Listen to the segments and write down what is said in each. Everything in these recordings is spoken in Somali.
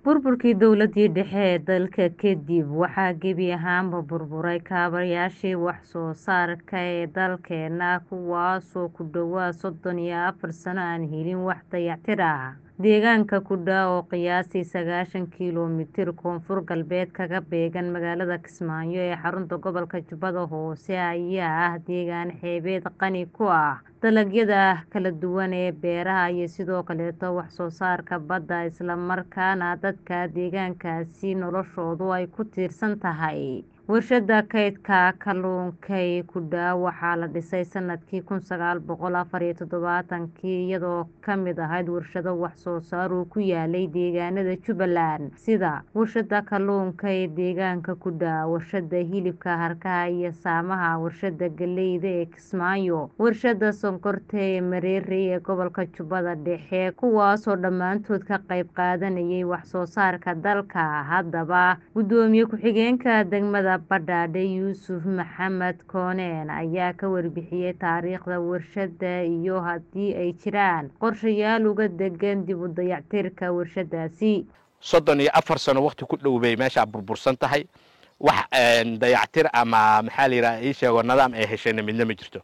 burburkii dowladii dhexe ee dalka kadib waxaa gebi ahaanba burburay kaabayaashii wax soo saarka ee dalkeena kuwaasoo ku dhawaad soddon iyo afar sano aan helin wax dayactir ah deegaanka kudha oo qiyaastii sagaashan kiiloomitir koonfur galbeed kaga beegan magaalada kismaayo ee xarunta gobolka jubbada hoose ayaa ah deegaan xeebeed qani ku ah dalagyada kala duwan ee beeraha iyo sidoo kaleeto wax soo saarka badda isla markaana dadka deegaankaasi noloshoodu ay ku tiirsan tahay warshada kaydka kalluunkay kudha waxaa la dhisay sanadkii kun sagaal boqol afar iyo toddobaatankii iyadoo kamid ahayd warshado wax soo saar uu ku yaalay deegaanada jubbaland sida warshada kalluunka ee deegaanka kudha warshada hilibka harkaha iyo saamaha warshada galeyda ee kismaayo warshada sonkorta ee mareerey ee gobolka jubbada dhexe kuwaasoo dhammaantood ka qayb qaadanayay wax soo saarka dalka haddaba gudoomiye ku-xigeenka degmada badhaadhe yuusuf maxamed kooneen ayaa ka warbixiyey taariikhda warshada iyo haddii ay jiraan qorshayaal uga degan dib u dayactirka warshadaasi soddon iyo afar sano wakti ku dhow bay meeshaa burbursan tahay wax dayactir ama maxaa la yidhaha ii sheego nidaam ay heshayna midna ma jirto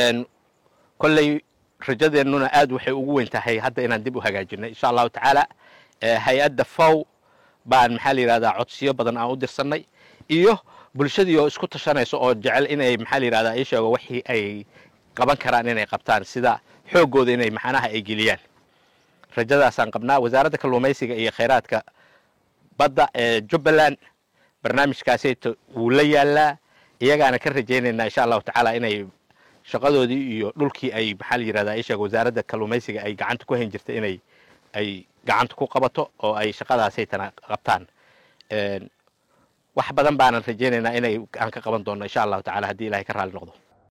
kolley rajadeennuna aad waxay ugu weyn tahay hadda inaan dib u hagaajinay insha allahu tacaala hay-adda fow baan maxaa la yidhahdaa codsiyo badan aan u dirsanay iyo bulshadii oo isku tashanayso oo jecel inay maxaa la yidhahdaa ii sheego wixii ay qaban karaan inay qabtaan sida xooggooda inay maxanaha ay geliyaan rajadaasaan qabnaa wasaaradda kalluumaysiga iyo khayraadka badda ee jubbaland barnaamijkaasayta wuu la yaalaa iyagaana ka rajaynaynaa insha allahu tacaala inay shaqadoodii iyo dhulkii ay maxaa la yidhahdaa ii sheego wasaaradda kalluumaysiga ay gacanta ku hayn jirta inay ay gacanta ku qabato oo ay shaqadaasaytana qabtaan wax badan baanan rajaynaynaa inay aan ka qaban doonno insha allahu tacala haddii ilahay ka raali noqdo